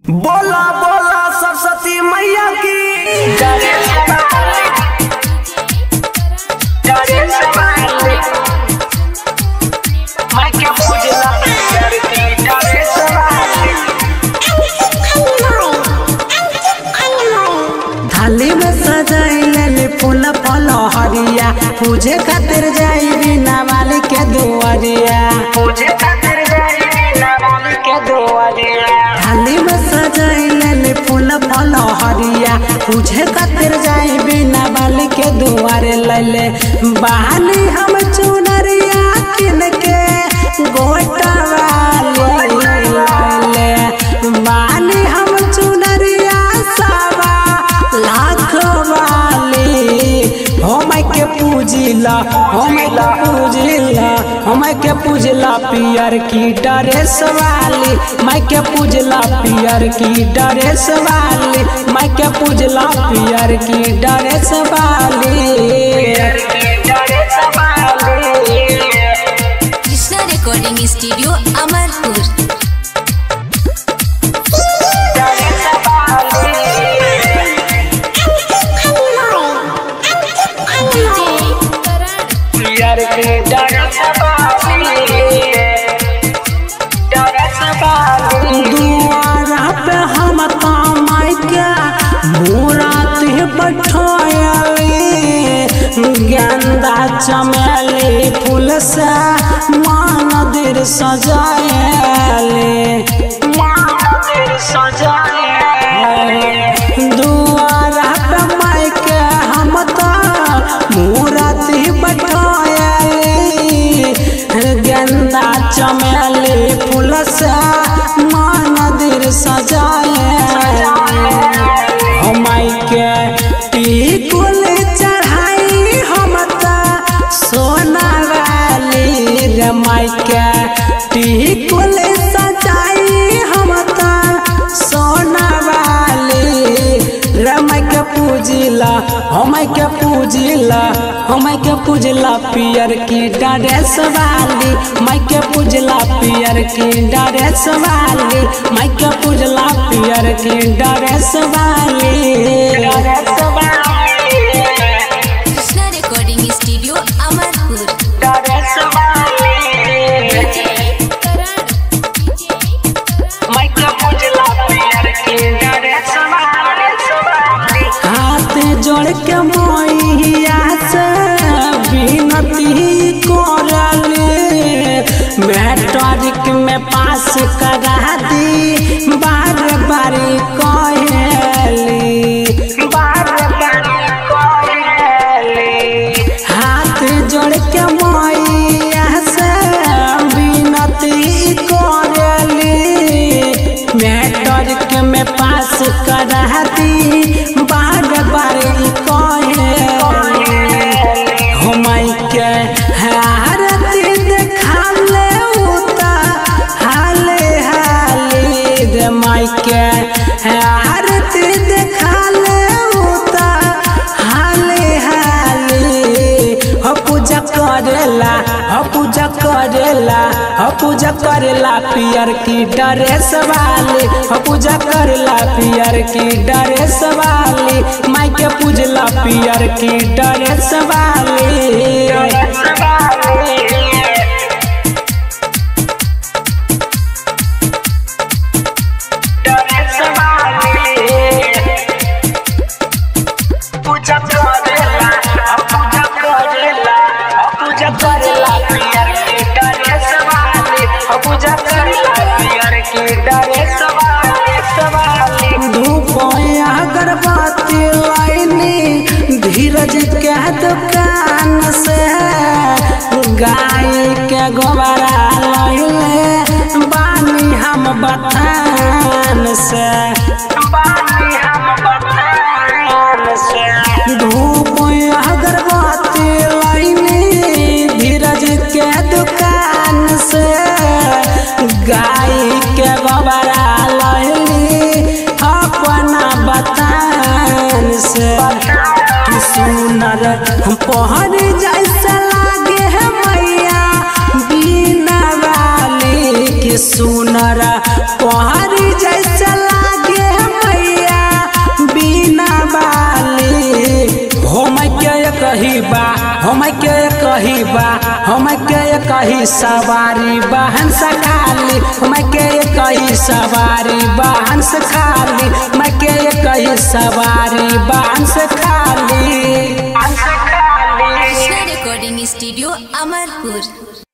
बोला बोला सरस्वती मैया की थाली में सजाइले फूल फल हरिया पूजे खातिर जाई बिना वाली के दुआरिया थाली में सजाइले फूल फल हरिया पूजे खातिर जाई बिना वाली के दुआरे लैले बहाली हम चुनरिया किन के गोटा वाली लैले बहाली हम चुनरिया सवा लाख वाली हो मैं के पूजिला हो मैं के पूजिला हो मैं के पूजला पियर की ड्रेस वाली मैं के पूजला पियर की ड्रेस वाली मैं के पूजला पियर की ड्रेस वाली कृष्णा रिकॉर्डिंग स्टूडियो अमरपुर दुआरा पे हम तामाई के मुरात बैठायली गेंदा चमेली फूल से मानदिर सजायली दुआरा पे माई के हम तो मुरात बैठायली गेंदा चमेली फूल से मानदिर सजाए हमाई के टिकुल चढ़ाई हम त सोना वाली रे माई के टिकुल सजाई हम त सोना वाली रे माई के पूजिला हम के पूजिला हम के पूजला पियर की ड्रेस वाली माई के पूजला पियर की ड्रेस वाली माई के पूजला पियर की ड्रेस वाली कृष्णा रिकॉर्डिंग स्टूडियो अमरपुर हाथ जोड़ के मैया से विनती करले मैट्रिक में पास करा दी बार बार कहली हाथ जोड़ के मैया से विनती करली मैट्रिक में पास करा दी बार बार कहली हमई के हारती देखाले उता हाले हाले रे माई के हारती देखाले उता हाले हाले हो पूजा करेला हो पूजा करेला हो पूजा करेला पियर की ड्रेस वाली हो पूजा करेला पियर की ड्रेस वाली माई के पूजला पियर की ड्रेस वाली पूजा करेला पूजा करेला पूजा करेला पियर की ड्रेस वाली पूजा करेला पियर की ड्रेस वाली सवाली धूप अगरबत्ती लाइनी धीरज के दुकान से गाय के गोबरा लैले बानी हम बथान से बानी हम बतान से धूप अगरबत्ती लाइनी धीरज के दुकान से गाय के गोबरा लैली अपना बतान से कि सुनर हम पहर जैसा लागे है मैया बिना वाली के सुनर पहर जैसा लागे कही बा हम के कही बा हम के कही सवारी बहन से खाली हम के कही सवारी बहन से खाली मैं के कही सवारी बहन से खाली अंश खाली कृष्णा रिकॉर्डिंग स्टूडियो अमरपुर